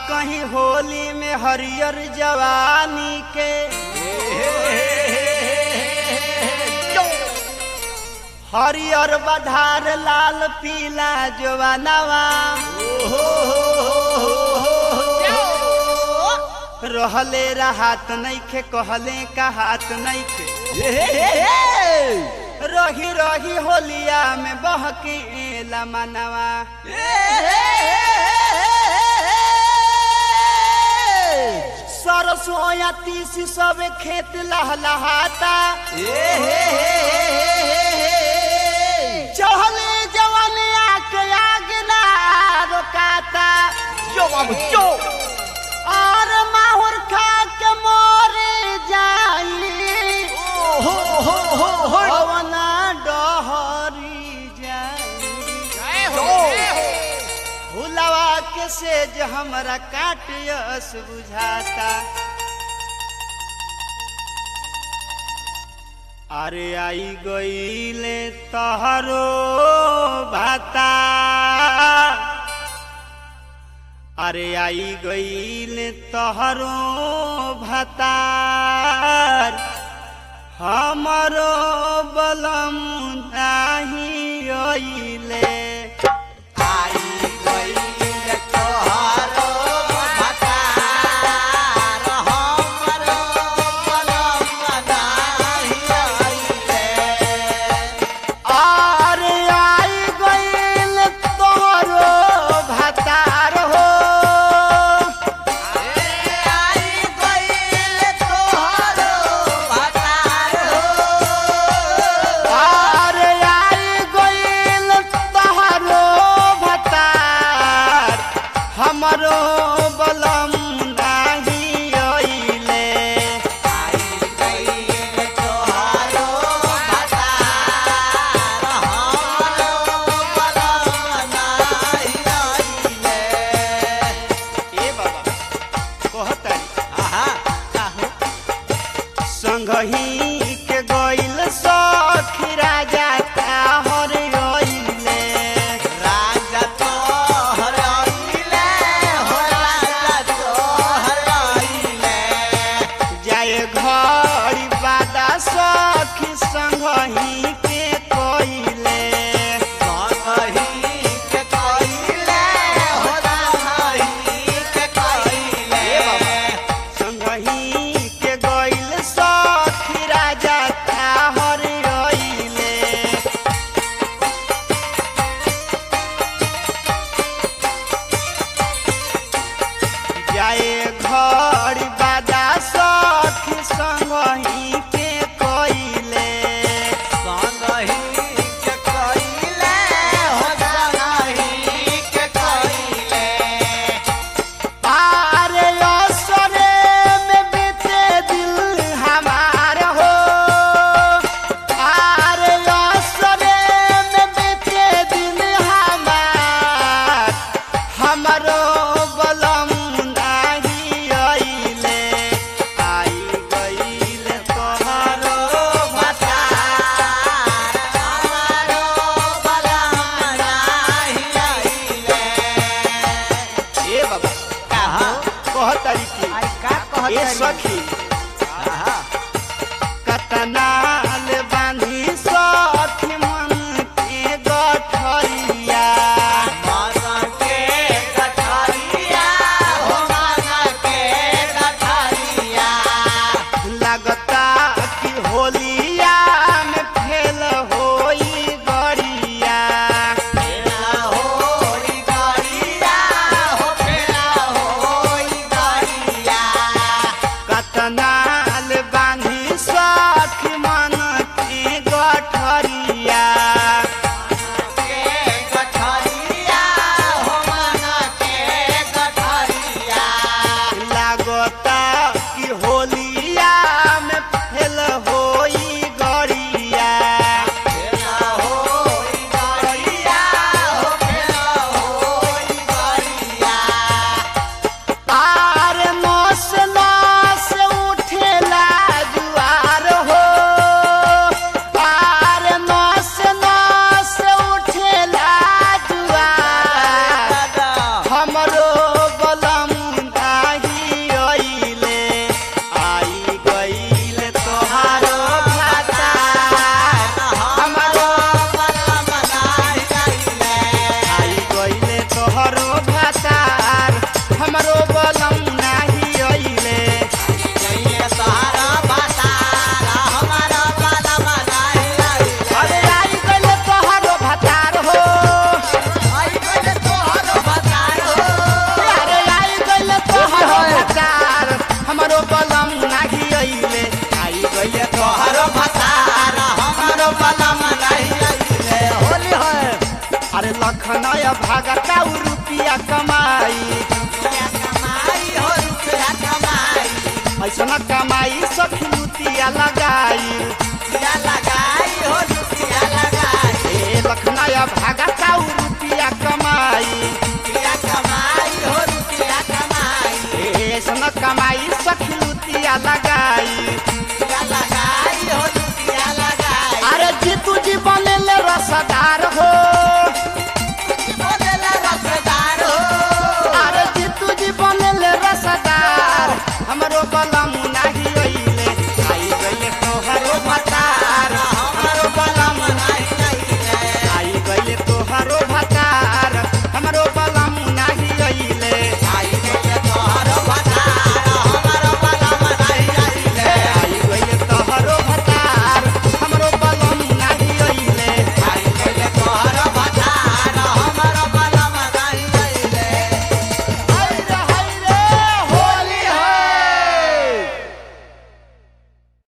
कहीं होली में हरियर जवानी के हरियर बधार लाल पीला जवानवा रहले राहत नइखे कहले का हाथ नइखे रही रही होलिया में बहके मनवा सरसों या तीसी सब खेत लहलहाता चहले जवान आके आग ना रोकाता जो बाबू जो और माहुर खा के मोरे जाई हो हो हो हो भवना डहरी जाई भुलवा के सेज हमरा काटियस बुझाता अरे आई गईले तहरो भाता अरे आई गईले तहरो भातार हमरो बलम नाही अइले अरे आई गईल तोहरो भातार हो अरे आई गईल तोहरो भातार हमरो बलम नाही अइले ए बाबा कहतारी संगही के गईल सखी राजा ताहर अइले जाए घड़ी बादा सखी संगही के कइले संगही के गईल सखी राजा ताहर अइले जाए घड़ी बादा सखी संगही के कइले भागता उ रुपिया कमाई रुपया कमाई हो रुपया कमाई ऐसा कमाई सखी लुतिया लगा